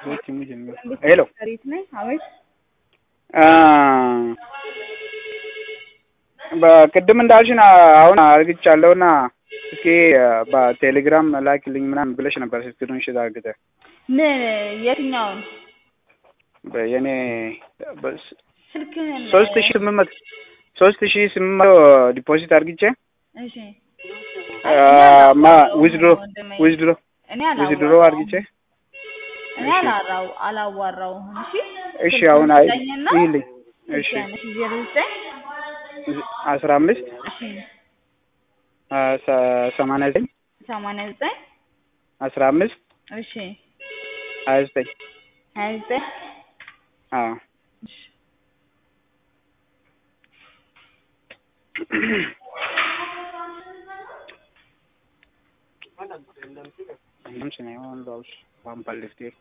ሄሎ ሪት ነኝ። አቤት በቅድም እንዳልሽን አሁን አርግቻለሁና እስኪ በቴሌግራም ላኪልኝ ምናምን ብለሽ ነበር ስክሪንሾት አርግተህ ምን የትኛውን የኔ ስልክህን ሶስት ሺ ስምንት መቶ ሶስት ሺ ስምንት መቶ ዲፖዚት አርግቼ እሺ ማ ዊዝድሮ ዊዝድሮ እኔ ዊዝድሮ አላዋራሁም አርግቼ እኔ አላራው አላዋራውም እሺ እሺ አሁን አይ ስጠኝና ይልኝ እሺ እሺ ዜሮ ዘጠኝ አስራ አምስት እሺ ሰማንያ ዘጠኝ ሰማንያ ዘጠኝ አስራ አምስት እሺ ሀያ ዘጠኝ ሀያ ዘጠኝ አዎ እሺ Non ce n'è un dos, un palletti.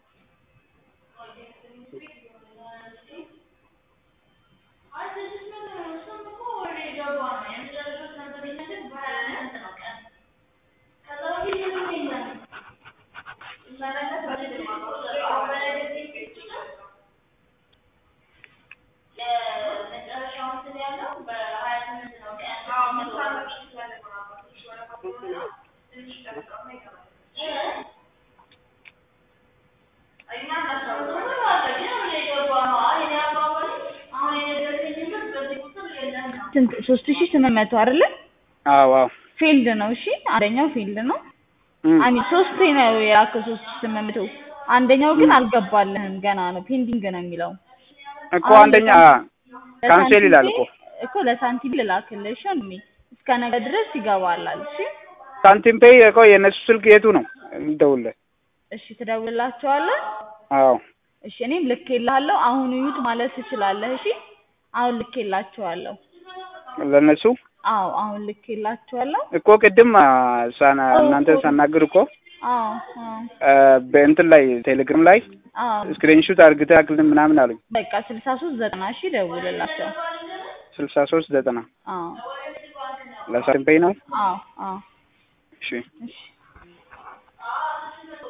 ስንት ሶስት ሺህ ስምንት መቶ አይደለ አዎ አዎ ፊልድ ነው እሺ አንደኛው ፊልድ ነው እም፣ አሚ ሶስቴ ነው የላከው ሶስት ሺህ ስምንት መቶ አንደኛው ግን አልገባልህም ገና ነው ፔንዲንግ ነው የሚለው እኮ አንደኛ ካንሴል ይላል እኮ እኮ ለሳንቲም ልላክልህ እሺ ወንድሜ እስከ ነገ ድረስ ይገባላል እሺ ሳንቲም ፔይ እኮ የእነሱ ስልክ የቱ ነው የምደውልልህ? እሺ ትደውልላቸዋለህ አዎ እሺ እኔም ልኬልሃለሁ አሁን እዩት ማለት ትችላለህ እሺ አሁን ልኬላቸዋለሁ ለእነሱ አዎ አሁን ልኬላቸዋለሁ እኮ ቅድም አ፣ ሳና እናንተ ሳናግር እኮ አዎ አዎ አ፣ በእንትን ላይ ቴሌግራም ላይ አዎ ስክሪንሹት አርግተህ አክልን ምናምን አሉኝ። በቃ ስልሳ ሶስት ዘጠና እሺ ደውልላቸው ስልሳ ሶስት ዘጠና አዎ ለሳንቲም ፔይ ነው። አዎ አዎ እሺ እሺ